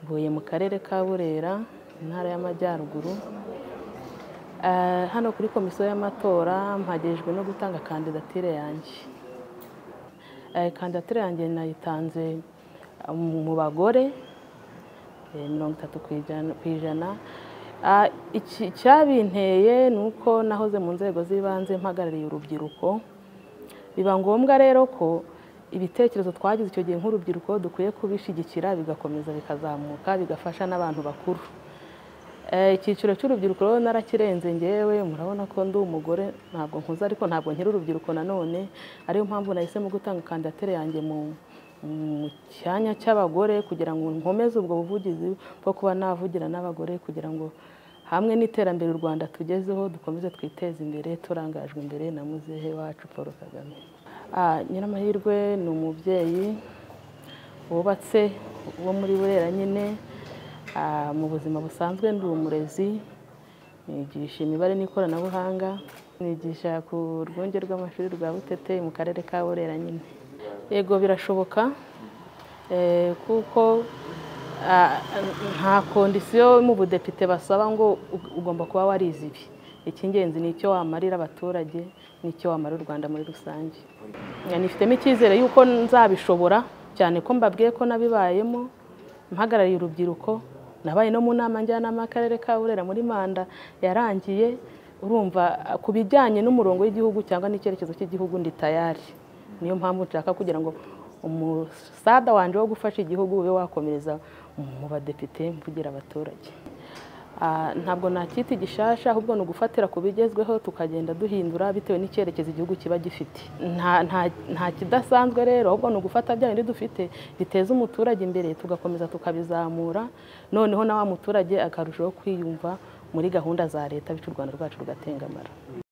Akarere ka Burera Intara y'Amajyaruguru hano kuri komisiyo y'amatora mpagejwe no gutanga kandidatire yanjye kandidatire yanjye nayitanze mu bagore mirongo itatu ku ijana icyabinteye ni uko nahoze mu nzego z'ibanze mpagarariye urubyiruko biba ngombwa rero ko ibitekerezo twagize icyo gihe nk'urubyiruko dukwiye kubishyigikira bigakomeza bikazamuka bigafasha n'abantu bakuru icyiciro cy'urubyiruko rero narakirenze ngewe murabona ko ndi umugore ntabwo nkuze ariko ntabwo nkiri urubyiruko nanone ariyo mpamvu nahisemo gutanga kandidatire yanjye mu cyanya cy'abagore kugira ngo nkomeze ubwo buvugizi bwo kuba navugira n'abagore kugira ngo hamwe n'iterambere u Rwanda tugezeho dukomeze twiteze imbere turangajwe imbere na muzehe wacu Paul Kagame nyiramahirwe ni umubyeyi wubatse wo muri burera nyine mu buzima busanzwe ndi umurezi nigisha imibare n'ikoranabuhanga nigisha ku rwunge rw'amashuri rwa butete mu karere ka burera nyine yego birashoboka kuko nta kondisiyo mu budepite basaba ngo ugomba kuba warize ibi icy'ingenzi ni icyo wamarira abaturage n'icyo wamarira u rwanda muri rusange nifitemo icyizere y'uko nzabishobora cyane ko mbabwiye ko nabibayemo mpagarariye urubyiruko nabaye no mu nama njyanama y'akarere ka burera muri manda yarangiye urumva ku bijyanye n'umurongo w'igihugu cyangwa n'icyerekezo cy'igihugu ndi tayari niyo mpamvu nshaka kugira ngo umusada wanjye wo gufasha igihugu ube wakomereza mu badepite mvugira abaturage ntabwo nakita igishasha ahubwo ni ugufatira ku bigezweho tukagenda duhindura bitewe n'icyerekezo igihugu kiba gifite nta kidasanzwe rero ahubwo ni ugufata bya bindi dufite biteza umuturage imbere tugakomeza tukabizamura noneho na wa muturage akarushaho kwiyumva muri gahunda za leta bityo u rwanda rwacu rugatengamara